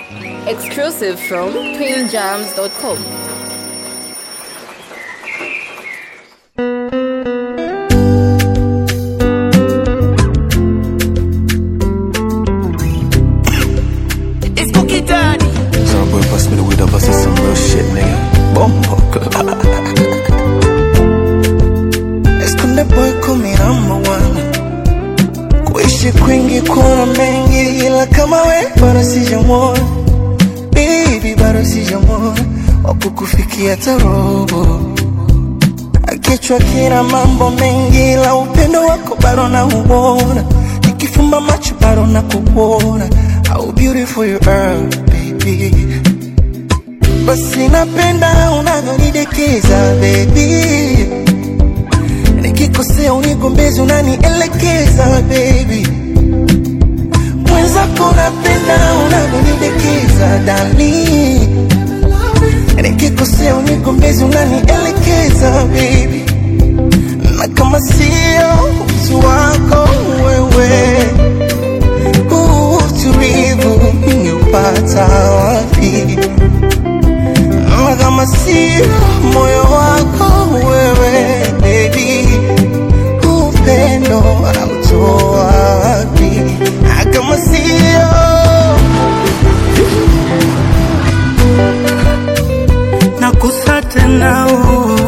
Exclusive from twinjams.com. It's Cookie Daddy. Some boy pass me the weed up, I see some real shit, nigga. Bombo. Esconde boy kumi number one. Kuishi kwingi kuna mengi, ila kama we bado sijamwona. Baby bado sijamwona, wakukufikia tarobo. Kichwa kina mambo mengi, ila upendo wako bado nauona. Nikifumba macho bado nakuona. How beautiful you are, baby. Basi napenda unavyonidekeza baby, nikikosea unigombezi unanielekeza baby, mwenzako napenda unavyonidekeza dali, nikikosea unigombezi unanielekeza baby, na kama sio utu wako wewe, huu utulivu ningeupata wapi? Na kama sio moyo wako wewe baby, upendo anautoa wapi? Na kama sio nakusa tena oh.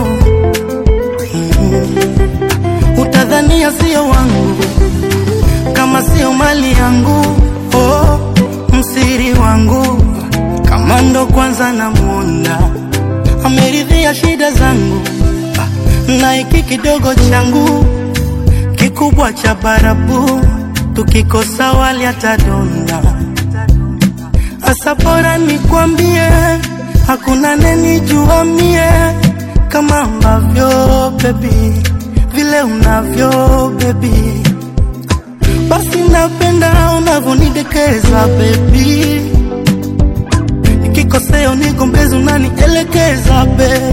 Mm. Utadhania sio wangu kama sio mali yangu oh. Msiri wangu kama ndo kwanza namwona ameridhia shida zangu Ah, na hiki kidogo changu kikubwa cha barabu tukikosa wali atadonda Asa bora nikwambie, hakuna nenijua mie kama ambavyo baby, vile unavyo baby, basi napenda unavyonidekeza baby, nikikosea unigombezi unanielekeza baby.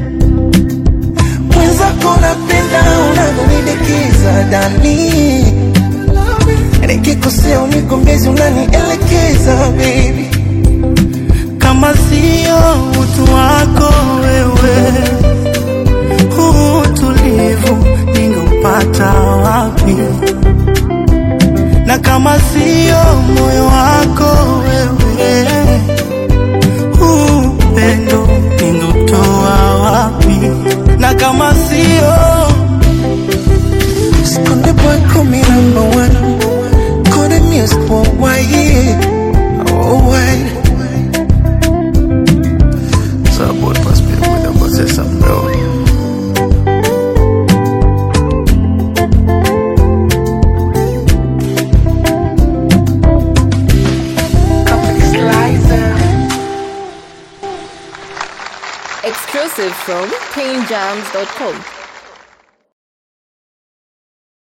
mwenzako napenda unavyonidekeza dali, nikikosea unigombezi unanielekeza baby kama sio utu wako wewe, huu utulivu ningeupata wapi? Na kama sio moyo wako wewe, huu upendo ningeutoa wapi? Na kama sio Skonde boy call me number one. Call the music worldwide. Worldwide. Some boy pass me the window, but say something real. Exclusive from twinjams.com.